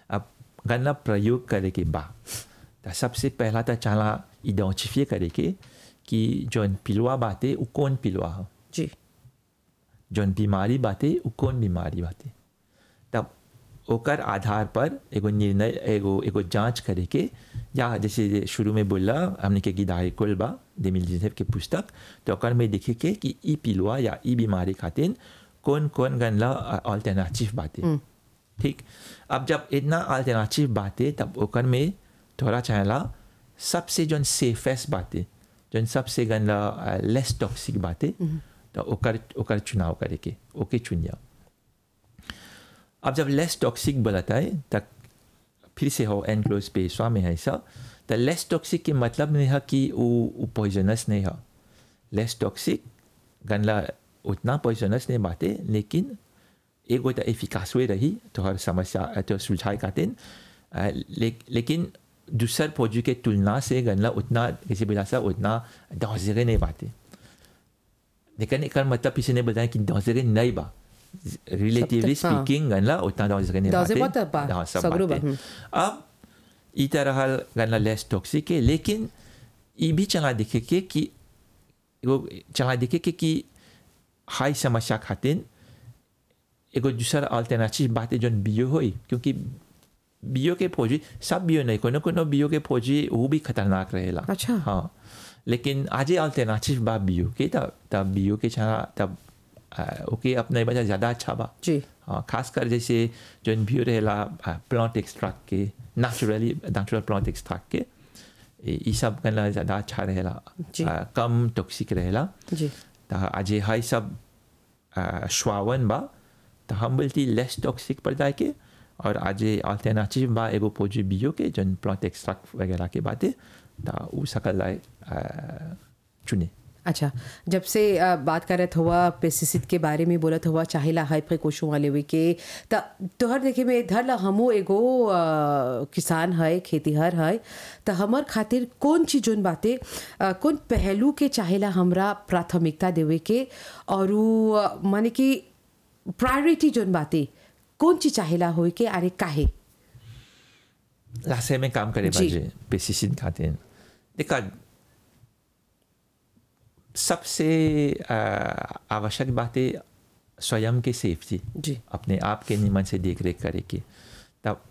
अब गन्ना प्रयोग करे के बा त सबसे पहला तो चला आइडेंटिफाई करे के कि जौन पिलुआ बाते उ कौन पिलुआ है जी जौन बीमारी बाते उ कौन बीमारी बाते तब ओकर आधार पर एगो निर्णय एगो एगो जांच करे के या जैसे शुरू में बोला हमने के गिदाई कुल बा देमिल जिसेफ के पुस्तक तो ओकर में देखे के कि ई पिलुआ या ई बीमारी खातिर कौन कौन गनला अल्टरनेटिव बाते ठीक अब जब इतना अल्टरनेटिव बाते तब ओकर में थोड़ा चाहला सबसे जौन सेफेस्ट बाते जौन सबसे गनला लेस टॉक्सिक बाते तो ओकर ओकर चुनाव करे के ओके चुनिया अब जब लेस टॉक्सिक बोलता है तब फिर से हो एनक्लोज पेशवा में है ऐसा तो लेस टॉक्सिक के मतलब नहीं है कि वो पॉइजनस नहीं है लेस टॉक्सिक गनला उतना पॉइजनस नहीं बाते लेकिन एगो तो एफिकास हुए रही तो हर समस्या तो सुलझाए खातिर ले, लेकिन दूसर फौजी के तुलना से गनला उतना किसी बिना सा उतना दौजरे नहीं बाते लेकिन एक मतलब किसी ने बताया कि दौजरे नहीं बा रिलेटिवली हाँ। स्पीकिंग गनला उतना दौजरे नहीं दौजरे बाते मत बा, हाँ, सब सगरो बा, बाते। हम्म। अब ई तरह गनला लेस टॉक्सिक है लेकिन ई भी चला देखे के कि एगो चला देखे के कि हाई समस्या खातिर एगो दूसरा अल्टरनेटिव बात है जौन बियो होई क्योंकि बियो के फौजी सब बियो नहीं कोनो कोनो बियो के फौजी वो भी खतरनाक रहेला अच्छा। हाँ लेकिन आज अल्टरनेटिव बा बियो के तब तब बियो के छा तब आ, ओके अपने वजह ज़्यादा अच्छा बा जी हाँ खासकर जैसे जौन बियो रहेला प्लांट एक्सट्रैक्ट के नेचुरली नेचुरल प्लांट एक्सट्रैक्ट के ई ई सब कला ज़्यादा अच्छा रहेला जी। आ, कम टॉक्सिक रहेला जी त आज हाई सब आ, श्वावन बा तो हम बोलती लेस टॉक्सिक पर जाए के और आज अल्टरनेटिव बा एगो पोजी बियो के जन प्लांट एक्सट्रैक्ट वगैरह के बातें तो उ सकल लाए आ, चुने अच्छा जब से अ, बात करत हुआ पेस्टिसाइड के बारे में बोलत हुआ चाहेला हाई प्रिकॉशन वाले हुए के त तोहर देखे में धर ला हमो एगो अ, किसान है खेतीहर है त हमर खातिर कौन चीज जोन बाते अ, कौन पहलू के चाहेला हमरा प्राथमिकता देवे के और उ, अ, माने कि प्रायोरिटी जोन बाते कौन चीज चाहेला होए के अरे काहे लासे में काम करे जी। बाजे पेस्टिसाइड खाते हैं देखा सबसे आ, आवश्यक बातें स्वयं के सेफ्टी जी अपने आप के निमन से देख रेख करे के तब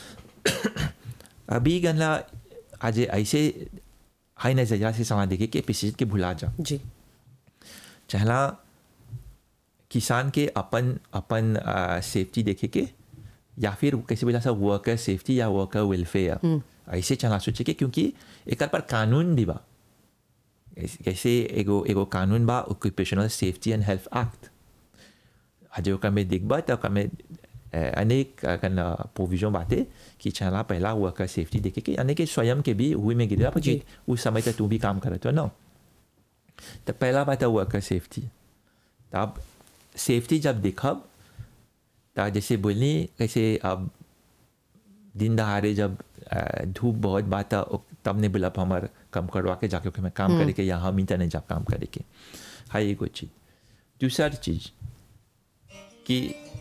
अभी गनला आज ऐसे हाई नजरिया से समा देखे कि पेस्टिसाइड के भुला जा जी चहला किसान के अपन अपन सेफ्टी देखे के या फिर कैसे बोला सा वर्कर सेफ्टी या वर्कर वेलफेयर ऐसे चला सोचे के क्योंकि एक पर कानून भी बा ऐसे- कैसे एगो एगो कानून बा occupational safety and health act आज ओकर में देखबा तो ओकर में अ, अनेक अगन प्रोविजन बाते कि चला पहला वर्कर सेफ्टी देखे के यानी कि स्वयं के भी हुई में गिरा जी। क्योंकि उस समय तक तू भी काम करत हो ना तो पहला बात है वर्कर सेफ्टी तब सेफ्टी जब देखब तो जैसे बोलनी कैसे अब दिन दहाड़े जब अ, धूप बहुत बात है, ओ- तब ने बोला हमार कम करवा के जाके ओके में काम करे के या हम ही नहीं जा काम करे के हाई एगो चीज दूसरा चीज कि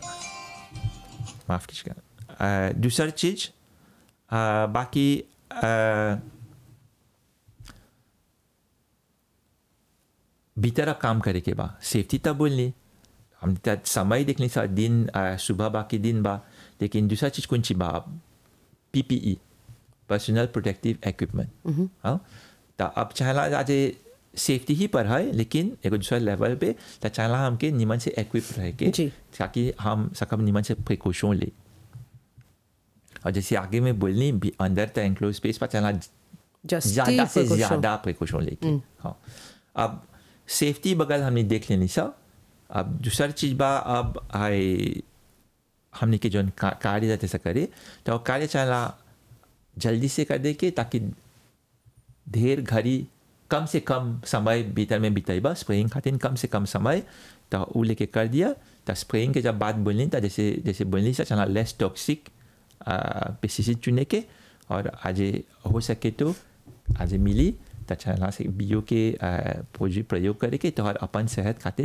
माफ कीजिएगा अ, दूसरा चीज अ, बाकी अ, भीतर काम करे के बा सेफ्टी तब बोलनी हम त्यात समय देखली सा दिन अ, सुबह बाकी दिन बा लेकिन दूसरा चीज कौन सी बा पीपीई पर्सनल प्रोटेक्टिव इक्विपमेंट हाँ तो अब चाहला आज सेफ्टी ही पर है लेकिन एगो दूसरा लेवल पे तो चाहला हमके निमन से इक्विप रह के जी। ताकि हम सकब निमन से प्रिकॉशन ले और जैसे आगे में बोलनी भी अंदर तो एंक्लोज स्पेस पर चला जस्ट ज़्यादा से ज़्यादा प्रिकॉशन लेके हाँ अब सेफ्टी बगल हमने देख लेनी सब अब दूसरा चीज़ बा अब आए हमने के जौन का, कार्य जाते से करे तो कार्य चला जल्दी से कर दे के ताकि ढेर घड़ी कम से कम समय भीतर में बिताइबा स्प्रेइंग खातिर कम से कम समय तो वो लेके कर दिया तो स्प्रेइंग के जब बात बोलनी तो जैसे जैसे बोलनी से चला लेस टॉक्सिक पेस्टिसाइड चुने के और आज हो सके तो आज मिली तो चला से बियो के आ, पूंजी प्रयोग करे के तो और अपन सेहत खातिर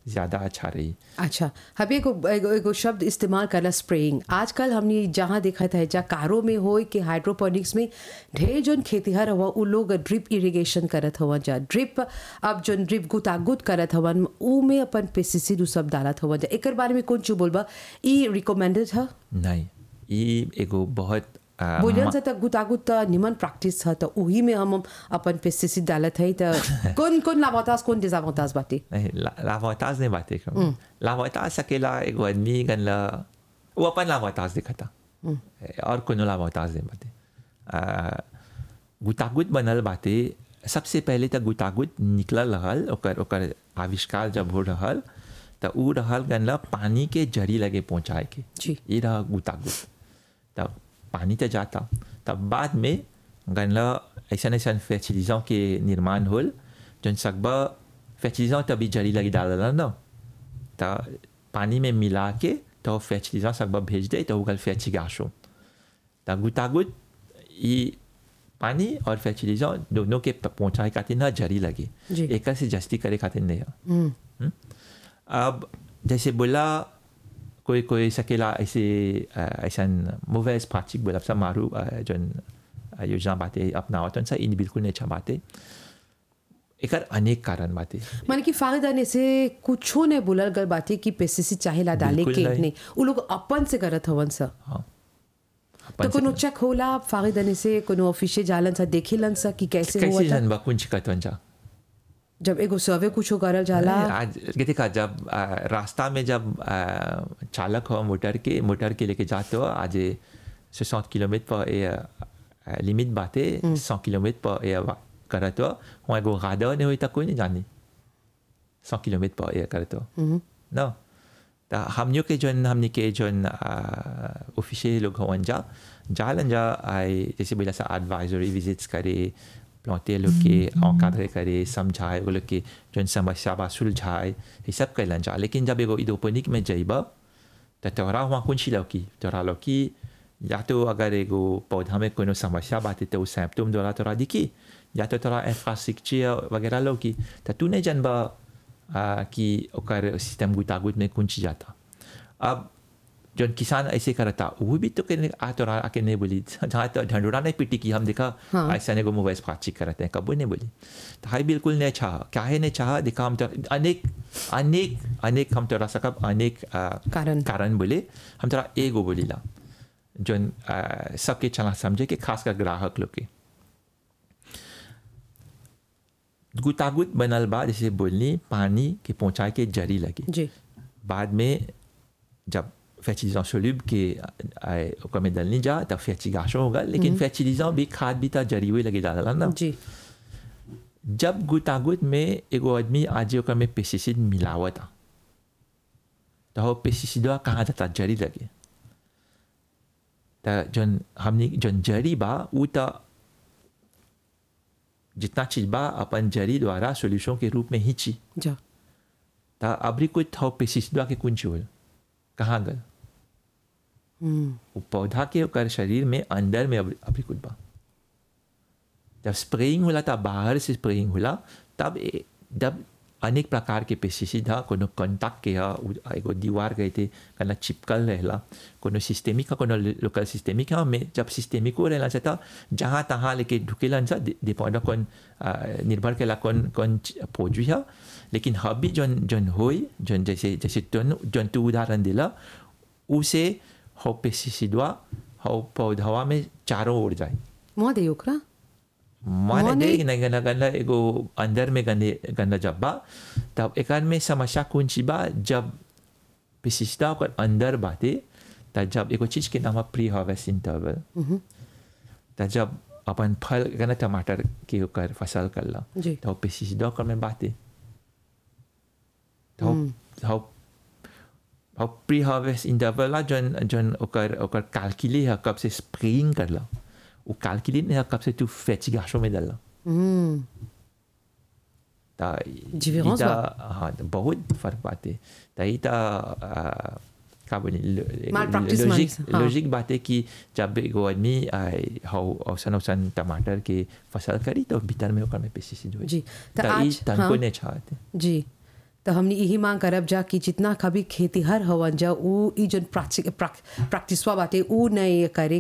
ज़्यादा अच्छा रही अच्छा अभी एगो एगो एगो शब्द इस्तेमाल करला स्प्रेइंग आजकल हमने जहाँ देखा था जहाँ कारों में हो कि हाइड्रोपोनिक्स में ढेर जोन खेतिहर हुआ उ लोग ड्रिप इरिगेशन करत हवन जा ड्रिप अब जोन ड्रिप गुतागुत करत हवन उ में अपन पेस्टिसाइड उ सब डालत हवन जा एकर बारे में कौन चीज बोलबा ई रिकमेंडेड है नहीं ये एगो बहुत आ, बोलियन से त गुतागुत त निमन प्रैक्टिस है त उही में हम अपन पेस्टिसाइड डालत है त कौन कौन लाभातास कौन डिजावातास बाटे नहीं ला- लावाताज नहीं बातें कर लावाताज सकेला एगो आदमी गनला वो अपन लावाताज दिखता और कोनो लावाताज नहीं बातें आ, गुतागुत बनल बाते सबसे पहले तक गुतागुत निकलल रहल ओकर ओकर आविष्कार जब हो रहल त उ रहल गनला पानी के जरी लगे पहुंचाए के जी। ये रहा गुतागुत तब पानी तो जाता तब बाद में गनला ऐसा ऐसा फैसिलिटियों के निर्माण होल जन सकबा फैसिलिटियों तभी जरी लगी डाल ना तो पानी में मिला के तो फैसिलिटियों सकबा भेज दे तो गल फैची गाशो तो गुतागुत ये पानी और फैसिलिटियों दोनों के पहुंचाए खातिर ना जरी लगी जी। एक से जस्ती करे खातिर नहीं है अब जैसे बोला कोई कोई सकेला ऐसे अ, ऐसा मूवेज प्राचिक बोला सब मारू अ, जन अ, योजना बातें अपना तो सा इन बिल्कुल नहीं अच्छा बातें एक अनेक कारण बातें माने कि फायदाने से कुछो ने बोलल गल बाटे कि पेस्टिसाइड चाहेला डाले बिल्कुल के नहीं। नहीं उ लोग अपन से करत हवन सा हाँ तो कोनो चेक होला फायदाने से कोनो ऑफिशियल जालन सा देखेलन सा कि कैसे कैसे हुआ था जन कुंज कतवन जा जब एगो सर्वे कुछो करल जाला आज ये देखा जब अ, रास्ता में जब अ, चालक हो मोटर के मोटर के लेके जाते हो आज से सौ किलोमीटर पर ये लिमिट बातें सौ किलोमीटर पर ये वा- करते हो वहाँ एगो गादा नहीं हुई तक कोई नहीं जानी सौ किलोमीटर पर ये करते हो ना तो हमनियों के जोन हमने के जोन ऑफिशियल लोग होवन जा जालन जा आए जैसे बोला सा एडवाइजरी विजिट्स करे प्लौते लोग के औकादरे करे समझाए वो लोग के जोन समस्या बा सुलझाए ये सब कैलन जा लेकिन जब एगो इदोपनिक में जइबा तो तोहरा वहाँ कुछ लौकी तोहरा लौकी या तो अगर एगो पौधा में कोनो समस्या बाटे तो सैम्पटोम द्वारा तोरा दिखी या तो तोरा इंफ्रास्ट्रक्चर वगैरह लौकी तो तू नहीं जानबा आ, कि ओकर सिस्टम गुतागुत में कुंच जाता अब जौन किसान ऐसे करता वो भी तो कहने आ तो आके नहीं बोली जहाँ तो ढंडोरा नहीं पिटी की हम देखा हाँ। ऐसा नहीं को मोबाइल बातचीत करते हैं कबू नहीं बोली तो हाई बिल्कुल नहीं चाह क्या है नहीं चाह देखा हम तो अनेक अनेक अनेक हम तोरा सकब अनेक आ, कारण। कारण बोले हम तोरा एगो बोलीला जौन आ, सबके चला समझे कि खासकर ग्राहक लोग के गुतागुत बनल बा जैसे बोलनी पानी के पहुंचाए के जरी लगी जी बाद में जब फैचिलिजों सोल्यूब के आए ओकर में डलनी जा तब फैचिगाशो होगा लेकिन फैचिलिजों भी खाद भी था जरी हुई लगी डाला ना जी जब गुतागुत में एगो आदमी आज ओकर में पेस्टिसाइड मिलावत था तो वो पेस्टिसाइडवा कहाँ जाता जरी लगे तो जन हमने जन जरी बा उ तो जितना चीज बा अपन जरी द्वारा सोल्यूशन के रूप में ही ची जा तो अबरी कोई थो पेस्टिसाइडवा के कुंज होल कहाँ गल हम्म वो पौधा के ओकर शरीर में अंदर में अभी अभी कुछ बा जब स्प्रेइंग होला तब बाहर से स्प्रेइंग होला तब ए- जब अनेक प्रकार के पेस्टिसाइड हा कोनो कॉन्टैक्ट के हा उ- एगो दीवार गए थे कना चिपकल रहेला कोनो सिस्टेमिक हा कोनो लोकल सिस्टेमिक हा में जब सिस्टेमिक हो रहेला था जहाँ तहाँ लेके ढुकेलन सा डिपेंड कौन आ, निर्भर केला कौन कौन पौजी हा लेकिन हबी जन जन होई जन जैसे जैसे तुन जन तू उदाहरण दिला उसे हो पेस्टिसाइडवा हो पौधवा में चारों ओर जाए मोह दे ओकरा माने माने- दे न गंदा गंदा एगो अंदर में गंदे गंदा जब्बा तब एकर में समस्या कौन सी बा जब विशिष्टता ओकर अंदर बाते तब जब एगो चीज के नाम है प्री हार्वेस्ट इंटरवल तब जब अपन फल गना टमाटर के ओकर फसल करला जी तो पेस्टिसाइड ओकर में बाते तो how how pre harvest interval ला जन जन ओकर ओकर कैलकुलेट है कब से स्प्रेइंग करला वो कैलकुलेट नहीं है कब से तू फैचिगाशो में डालला हम्म ता Différence इता बा। हाँ तो बहुत फर्क बाते ता इता आ, का बोली Malpractice लॉजिक मानी, हाँ। लॉजिक बात है कि जब एगो आदमी हाउ औसन औसन टमाटर के फसल करी तो भीतर में ओकर में पेस्टिसाइड होई जी, त ता ई आज- तनको हाँ। नहीं चाहते जी तो हमने यही मांग करब जा कि जितना कभी खेतीहर हवन जा उ ई जन प्रैक्टिसवा बाटे उ नहीं करे